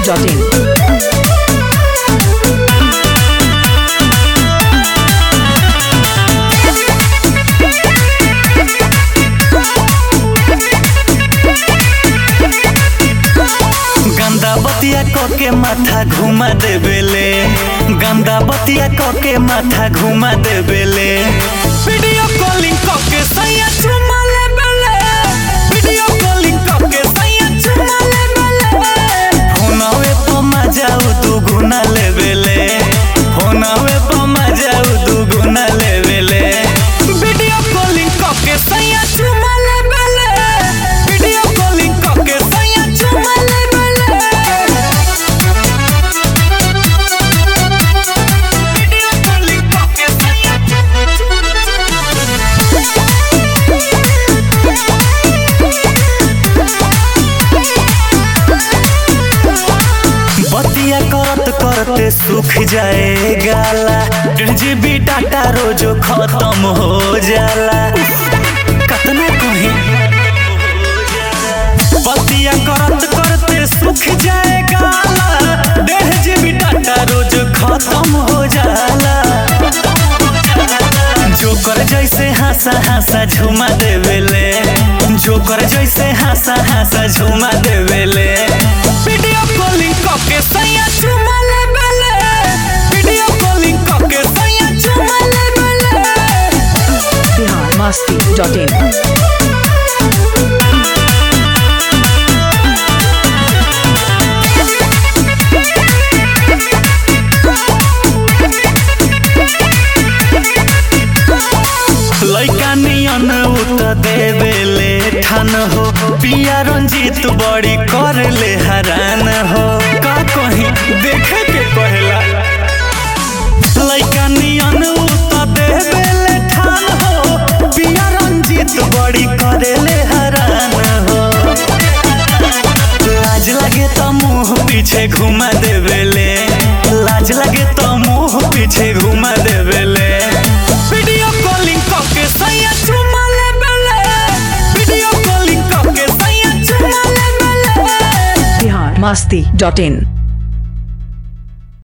biharmasti.in गंदा बतिया क के माथा घुमा देवेले गंदा बतिया क के माथा घुमा देवेले वीडियो कॉलिंग क के सैया चुमा लेवेले वीडियो कॉलिंग क के सैया चुमा लेवेले फोनवे पर मजाऊ तू गुना लेवेले फोनवे पर मजाऊ तू गुना लेवेले वीडियो कॉलिंग क के सैया चुमा लेवेले वीडियो कॉलिंग क के सैया चुमा लेवेले वीडियो कॉलिंग क के सैया बतिया करत करते सूख जाए गाला डेढ़ जीबी डाटा रोज खत्म हो जाला कतना कहीं बतिया करत करते सूख जाए गाला डेढ़ जीबी डाटा रोज खत्म हो जाला जोकर जैसे हंसा हंसा झुमा देवेले जोकर जैसे हंसा हंसा झुमा देवेले वीडियो कॉलिंग करके सैया झुमा लेवेले वीडियो कॉलिंग करके सैया झुमा लेवेले biharmasti.in लैका नियन उत देवेले ठान हो पिया रंजीत बड़ी कर ले हरान हो का कहीं देखे के कहेला लैका नियन उत देवेले ठान हो पिया रंजीत बड़ी करे ले हरान हो लाज लगे तो मुंह पीछे घुमा देवेले लाज लगे तो मुंह पीछे घुमा देवेले वीडियो कॉलिंग करके सैया चुमा लेवेले वीडियो कॉलिंग करके सैया चुमा लेवेले biharmasti.in